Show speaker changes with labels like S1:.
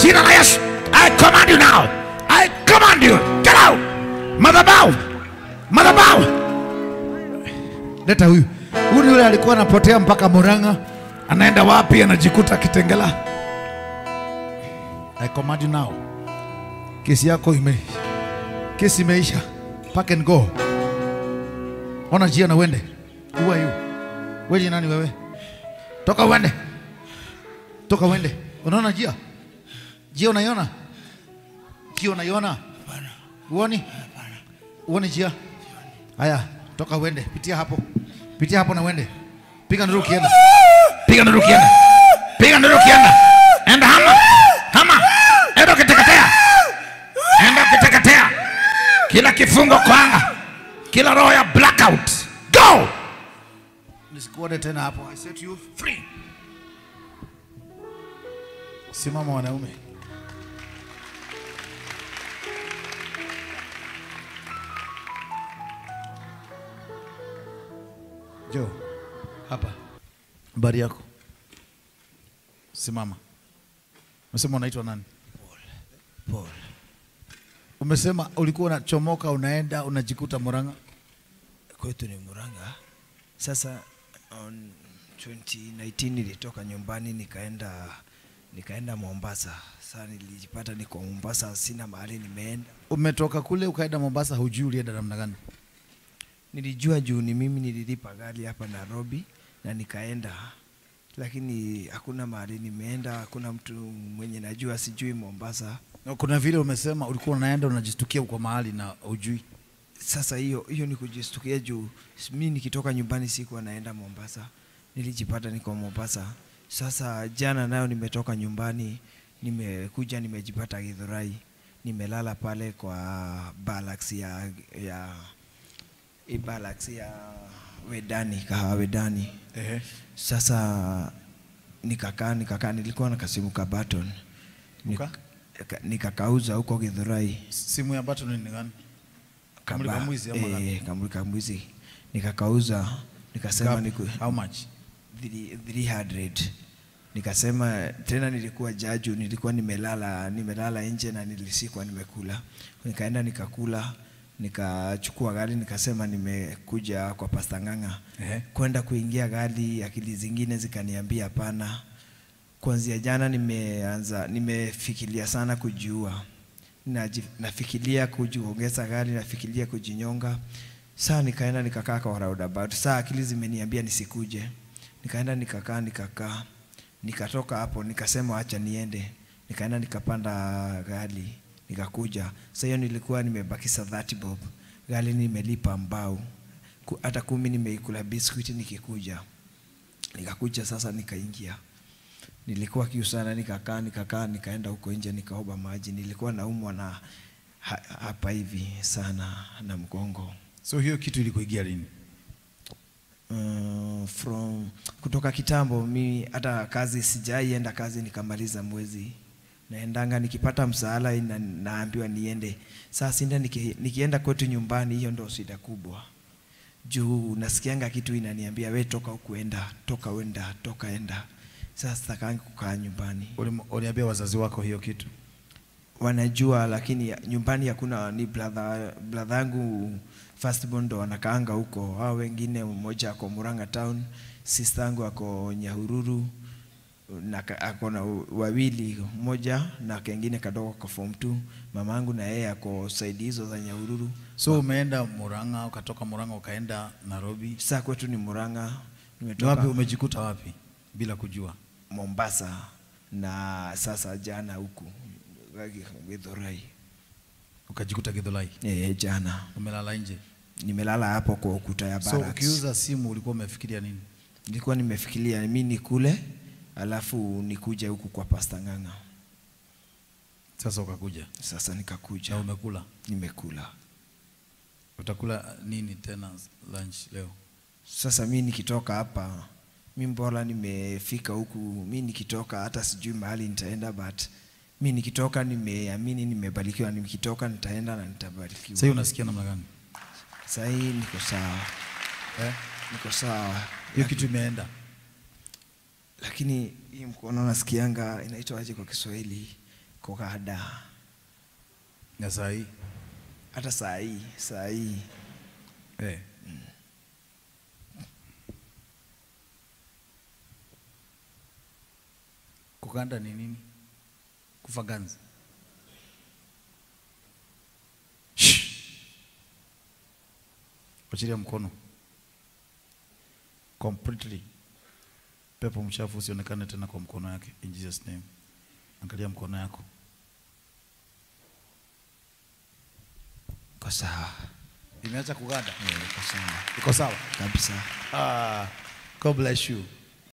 S1: jina la Yesu. I command you now. I command you. Get out. Madhabahu. Madhabahu. Leta huyu. Huyu ni yule alikuwa anapotea mpaka Murang'a. Anaenda wapi? Anajikuta Kitengela. I command you now. Kesi yako ime kesi imeisha. Pack and go. Ona njia na uende. Who are you? Wewe ni nani wewe? Toka uende. Toka uende. Unaona njia? Njia unaiona? Njia unaiona? Uoni? Uoni njia? Haya, toka uende. Pitia hapo. Pitia hapo na uende. Piga nduru kienda. Piga nduru kienda. Piga nduru kienda. Enda hama. Hama. Enda ukiteketea. Enda ukiteketea. Kila kifungo kwa anga. Kila roho ya blackout. Go! Nisikuone tena hapo. I set you free. Simama wanaume. Jo, hapa. Habari yako? Simama. Umesema unaitwa nani?
S2: Paul.
S1: Umesema ulikuwa unachomoka unaenda unajikuta Murang'a.
S2: Kwetu ni Murang'a. Sasa on 2019 nilitoka nyumbani nikaenda nikaenda Mombasa. Sasa nilijipata niko Mombasa, sina mahali nimeenda.
S1: Umetoka kule ukaenda Mombasa, hujui ulienda namna gani?
S2: Nilijua juu ni mimi nililipa gari hapa Nairobi na nikaenda, lakini hakuna mahali nimeenda, hakuna mtu mwenye najua, sijui Mombasa.
S1: Na Kuna vile umesema ulikuwa unaenda unajistukia uko mahali na hujui.
S2: Sasa hiyo hiyo ni kujistukia juu mi nikitoka nyumbani sikuwa naenda Mombasa, nilijipata niko Mombasa. Sasa jana nayo nimetoka nyumbani, nimekuja nimejipata Githurai, nimelala pale kwa Balax ya ya hii Balax ya Wedani, kahawa Wedani.
S1: Ehe.
S2: Sasa nikakaa nikakaa, nilikuwa na kasimu ka Baton
S1: Uka?
S2: Nika- nikakauza huko Githurai
S1: Simu ya button ni gani? Kamuli
S2: Kaba-
S1: kamwizi ama gani?
S2: eh, kamuli kamwizi nikakauza nikasema
S1: Gapi?
S2: niku,
S1: How much?
S2: three- 300 nikasema tena nilikuwa jaju nilikuwa nimelala nimelala nje na nilisikwa nimekula nikaenda nikakula nikachukua gari nikasema nimekuja kwa pasta ng'ang'a
S1: Ehe.
S2: kwenda kuingia gari akili zingine zikaniambia hapana kuanzia jana nimeanza nimefikiria sana kujiua Naji- nafikiria kujiongeza gari nafikiria kujinyonga saa nikaenda nikakaa kwa roundabout saa akili zimeniambia nisikuje nikaenda nikakaa nikakaa nikatoka hapo nikasema acha niende nikaenda nikapanda gari nikakuja sasa hiyo nilikuwa nimebakisa 30 bob gari nimelipa mbao Ku- hata kumi nimeikula biskuiti nikikuja nikakuja sasa nikaingia nilikuwa kiu sana nikakaa nikakaa nikaenda huko nje nikaoba maji nilikuwa naumwa na ha, hapa hivi sana na mgongo
S1: So hiyo kitu ilikuingia lini?
S2: uh, from kutoka kitambo mi hata kazi sijaienda kazi nikamaliza mwezi naendanga nikipata msaala ina, naambiwa niende saa sinda niki, nikienda kwetu nyumbani hiyo ndo shida kubwa juu nasikianga kitu inaniambia we toka ukuenda toka wenda toka enda sasa sitakangi kukaa nyumbani
S1: Ulim- Uliambia wazazi wako hiyo kitu?
S2: wanajua lakini nyumbani hakuna ni brother brother yangu firstborn ndo wanakaanga huko hao wengine mmoja ako Murang'a town sister yangu ako Nyahururu na ka- ako na wawili mmoja na kengine kadogo kwa form 2 mama yangu na yeye ako side hizo za Nyahururu
S1: So umeenda Murang'a, ukatoka Murang'a ukaenda Nairobi.
S2: sasa kwetu ni Murang'a
S1: Ni wapi
S2: nimetoka
S1: umejikuta wapi bila kujua?
S2: Mombasa na sasa jana huku Githurai
S1: Ukajikuta Githurai.
S2: eh jana
S1: Umelala nje.
S2: nimelala hapo kwa ukuta ya
S1: So
S2: barracks.
S1: ukiuza simu ulikuwa umefikiria nini?
S2: nilikuwa nimefikiria mi nikule alafu nikuje huku kwa pasta ng'ang'a
S1: Sasa ukakuja
S2: sasa
S1: na
S2: nikakuja
S1: umekula.
S2: nimekula
S1: Utakula nini tena lunch leo?
S2: sasa mi nikitoka hapa mi mbora nimefika huku mi nikitoka hata sijui mahali nitaenda but mi nikitoka nimeamini nimebarikiwa nikitoka nitaenda na nitabarikiwa
S1: Sasa unasikia namna gani?
S2: sahii niko sawa
S1: Eh?
S2: niko sawa
S1: Hiyo kitu imeenda.
S2: lakini hii mkono nasikianga inaitwaje kwa Kiswahili kuganda
S1: na saa hii
S2: hata saa hii saa hii
S1: eh. kuganda ni nini kufa ganzi Shh. achilia mkono completely pepo mchafu usionekane tena kwa mkono yake in Jesus name angalia mkono yako
S2: iko sawa
S1: imeacha kuganda
S2: Eh, iko sawa
S1: iko sawa
S2: kabisa
S1: ah, God bless you